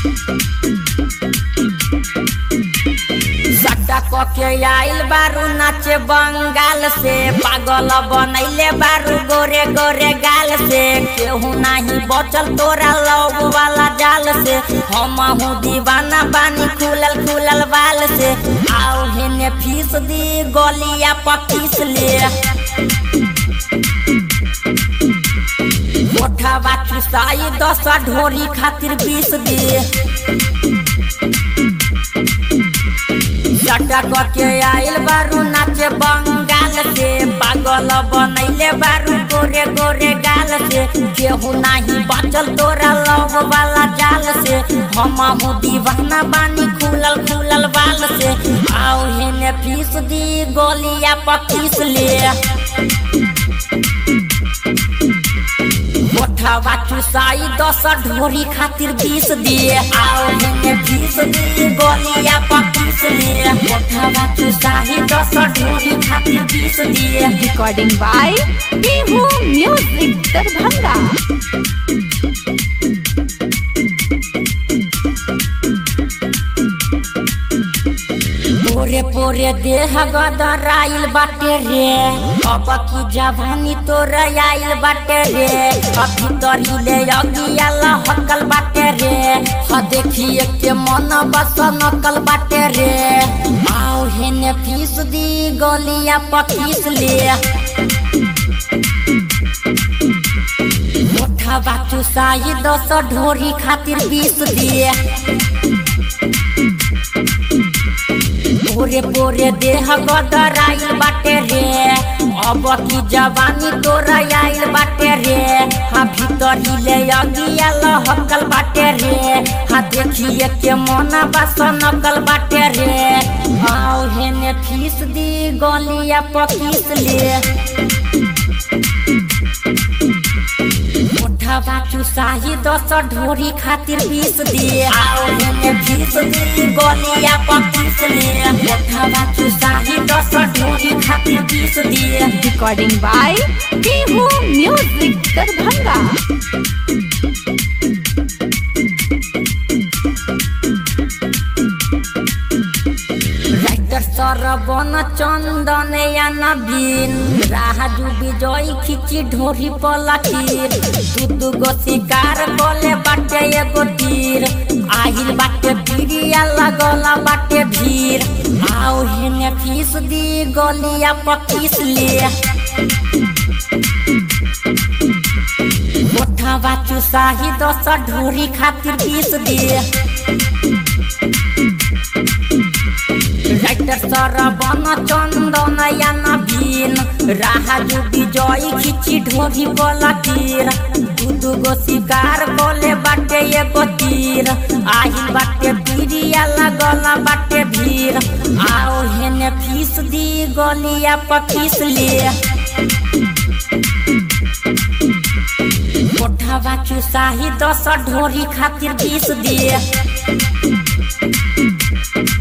सटक के आइल बारू नाचे बंगाल से पागल बनैले बारू गोरे गोरे गाल से केहू नाही बचल तोरा लव वाला जाल से हम हूँ दीवाना बानी खुलल खुलल बाल से आओ हेने फीस दी गलिया पकीस ले मोठावा चुसाई दस ढोरी खातिर बीस दे चटक के आइल बारू नाचे बंगाल से पागल बनैले बारू गोरे गोरे गाल से केहू नाही बचल तोरा लव वाला जाल से हम हूँ दीवाना बानी खुलल खुलल बाल से आओ हेने फीस दी गोलिया पकीस ले मोठावा चुसाई दस ढोरी खातिर बीस दिए आओ हेने बीस दिए गोलिया पकीस लिए मोठावा चुसाई दस ढोरी खातिर बीस दिए recording by Bihu Music Darbhanga. पोरे पोरे देह गदराइल बाटे रे अब की जवानी तोर आइल बाटे रे अभी तरीले अगिया लहकल बाटे रे ह देखिए के मन बस नकल बाटे रे आओ हेने फीस दी गलिया पकीस ले मोठा बाचू साई दस ढोरी खातिर बीस दिए पोरे पोरे देह गदराइल बाटे रे अब की जवानी तोरा आइल बाटे रे हाँ भीतर ले अगिया लहकल बाटे रे हाँ देखिए के मन बस नकल बाटे रे आओ हेने फीस दी गलिया पकीस ले मोठावा चुसाही दस ढोरी खातिर बीस दिए आओ हेने बीस दी गोलिया पकीस लिए मोठावा चुसाही दस ढोरी खातिर बीस दिए Recording by Bihu Music Darbhanga. Writer Sarban Chandan या नवीन राजू विजय खिची ढोरी पलकीर दू दू गो शिकार कोले बाटे एगो तीर आहिल बाटे बिरिया लगला बाटे भीड़ आओ हेने फीस दी गलिया पकीस ले मोठावा चुसाही दस ढोरी खातिर बीस दे राइटर सरबन चंदन या नवीन राजू विजय खिची ढोरी पलकीर दू दू गो शिकार कोले बाटे एगो तीर आही बाटे बिरिया लगला बाटे भीड़ आओ हेने फीस दी गलिया पकीस ले मोठावा चुसाही दस ढोरी खातिर बीस दिए